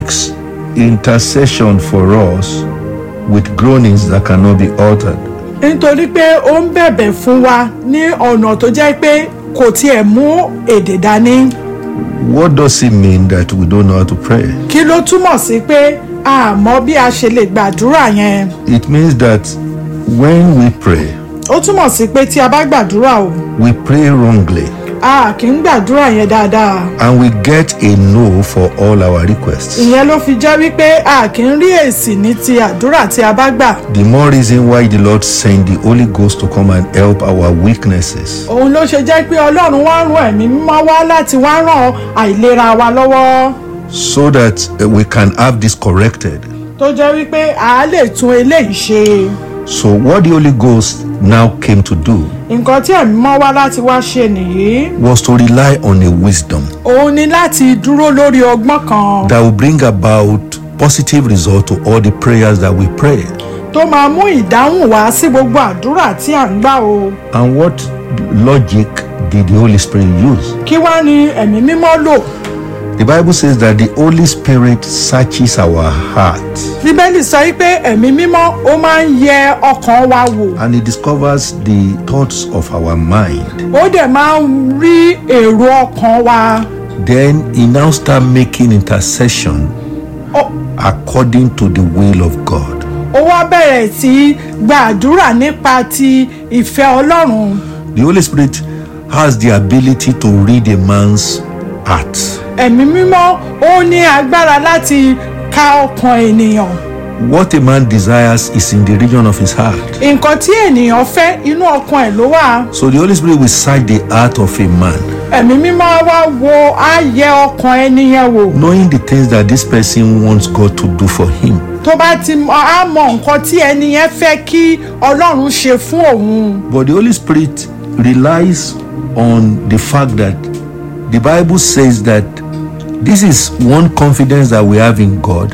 intercession for us with groanings that cannot be altered. nítorí pé ó ń bẹ̀bẹ̀ fún wa ní ọ̀nà tó jẹ́ pé kò tiẹ̀ mú èdè dání What does it mean that we don't know how to pray? kí ló túmọ̀ sí pé a mọ̀ bí a ṣe lè gbàdúrà yẹn It means that when we pray, ó túmọ̀ sí pé tí a bá gbàdúrà o we pray wrongly a kì í gbàdúrà yẹn dáadáa and we get a no for all our requests. ìyẹn ló fi jẹ́ wípé a kì í rí èsì ní ti àdúrà tí a bá gbà The more reason why the Lord sent the Holy Ghost to come and help our weaknesses. òun ló ṣe jẹ́ pé ọlọ́run wá rán ẹ̀mí mímọ́ wá láti wá ràn àìlera wa lọ́wọ́ so that uh, we can have this corrected. tó jẹ́ wípé a lè tún eléyìí ṣe So, what the Holy Ghost now came to do nǹkan tí ẹ̀mí mọ́ wá láti wá ṣe nìyí was to rely on a wisdom òun ni láti dúró lórí ọgbọ́n kan that will bring about positive result to all the prayers that we pray. tó máa mú ìdáhùn wá sí gbogbo àdúrà tí à ń gbà o And what logic did the Holy Spirit use? kí wá ni ẹ̀mí mímọ́ lò The Bible says that the Holy Spirit searches our heart bíbélì sọ wípé ẹ̀mí mímọ́ ó máa ń yẹ ọkàn wa wò and he discovers the thoughts of our mind. ó dẹ̀ máa ń rí èrò ọkàn wa Then he now start making intercession Ó- according to the will of God. ó wá bẹ̀rẹ̀ sí í gbàdúrà nípa ti ìfẹ́ ọlọ́run The Holy Spirit has the ability to read a man's heart. ẹ̀mí mímọ́ ó ní agbára láti ka ọkàn ènìyàn What a man desires is in the region of his heart. nǹkan tí ènìyàn fẹ́ inú ọkàn ẹ̀ ló wà So the Holy Spirit will search the heart of a man, ẹ̀mí mímọ́ wá wo á yẹ ọkàn ẹni yẹn wò knowing the things that this person wants God to do for him. tó bá ti mọ á mọ nǹkan tí ẹni yẹn fẹ́ kí ọlọ́run ṣe fún òun But the Holy Spirit relies on the fact that the Bible says that this is one confidence that we have in God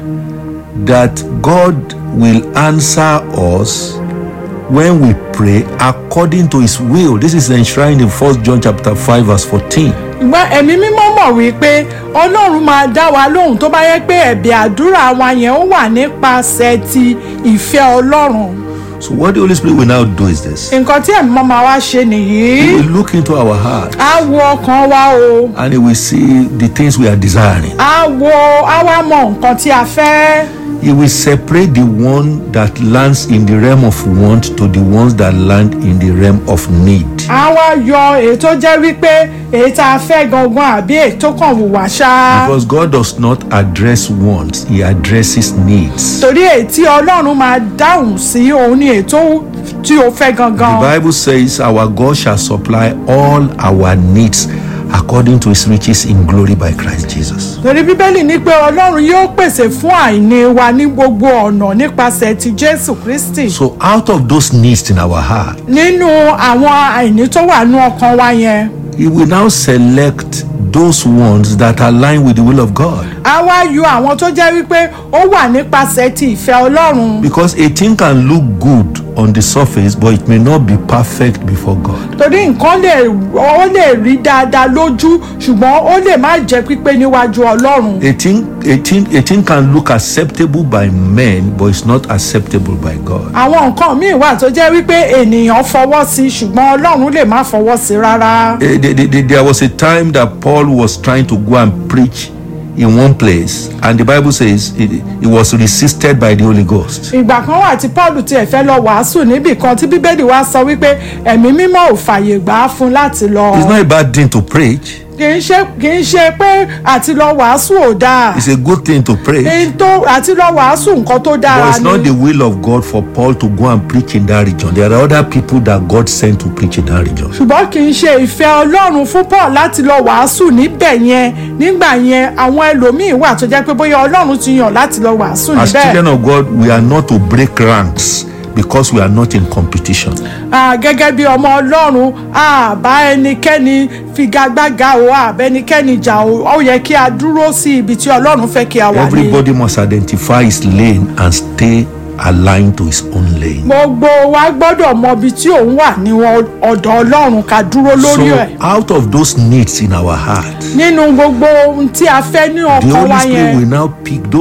that God will answer us when we pray according to his will. This is enshrined in 1 John chapter 5 verse 14. ṣùgbọ́n ẹ̀mí mímọ́ mọ̀ wípé ọlọ́run máa dá wa lóhùn tó bá yẹ pé ẹ̀bẹ̀ àdúrà wa yẹn ó wà nípasẹ̀ ti ìfẹ́ ọlọ́run So what the Holy Spirit will now do is this. nǹkan tí ẹ̀mí mímọ́ máa wá ṣe He nìyí will look into our heart á wo ọkàn wa o and he will see the things we are desiring. á wo á wá mọ nǹkan tí a fẹ́ He will separate the one that lands in the realm of want to the ones that land in the realm of need. á wá yọ èyí tó jẹ́ wípé èyí tá a fẹ́ gangan àbí èyí tó kàn wù wá ṣá Because God does not address wants, He addresses needs. torí èyí tí ọlọ́run máa dáhùn sí òun ni èyí tó tí o fẹ́ gangan. The Bible says, Our God shall supply all our needs according to His riches in glory by Christ Jesus. torí bíbélì ní pé ọlọ́run yóò pèsè fún àìní wa ní gbogbo ọ̀nà nípasẹ̀ ti jésù kristi So, out of those needs in our heart, nínú àwọn àìní tó wà ní ọkàn wa yẹn He will now select those ones that align with the will of God. a wá yọ àwọn tó jẹ́ wípé ó wà nípasẹ̀ ti ìfẹ́ ọlọ́run Because a thing can look good on the surface, but it may not be perfect before God. torí nǹkan lè ó lè rí dáadáa lójú ṣùgbọ́n ó lè má jẹ́ pípé níwájú ọlọ́run A thing, a thing, a thing can look acceptable by men, but it's not acceptable by God. àwọn nǹkan míì wà tó jẹ́ wípé ènìyàn fọwọ́ sí ṣùgbọ́n ọlọ́run lè má fọwọ́ sí rárá. Eh, the- the- the- There was a time that Paul was trying to go and preach in one place, and the Bible says he, he was resisted by the Holy Ghost. ìgbà kan wà tí paul tiẹ̀ fẹ́ lọ wàásù níbì kan tí bíbélì wa sọ wípé ẹ̀mí mímọ́ ò fàyè gbà á fún láti lọ. It's not a bad thing to preach, kì í ṣe kì í ṣe pé àti lọ wàásù ò dáa. it's a good thing to preach. èyí tó àti lọ wàásù nǹkan tó But dára it's not ni. the will of God for Paul to go and preach in that region. There are other people that God sent to preach in that region. ṣùgbọ́n kì í ṣe ìfẹ́ ọlọ́run fún paul láti lọ wàásù níbẹ̀ yẹn nígbà yẹn àwọn ẹlòmíín wà tó jẹ́ pé bóyá ọlọ́run ti yàn láti lọ wàásù As níbẹ̀. children of God, we are not to break ranks because we are not in competition. Ah, gẹ́gẹ́ bí ọmọ ọlọ́run àbá ẹnikẹ́ni figagbága o àbá ẹnikẹ́ni jà o ó yẹ kí a dúró sí ibi tí ọlọ́run fẹ́ kí a wà ní. Everybody must identify his lane and stay aligned to his own lane. gbogbo wa gbọ́dọ̀ mọ ibi tí òun wà ní wọn- ọ̀dọ̀ ọlọ́run ká dúró lórí ẹ̀. So, out of those needs in our heart, nínú gbogbo ohun tí a fẹ́ ní the ọkàn Holy wa Spirit yẹn will now pick those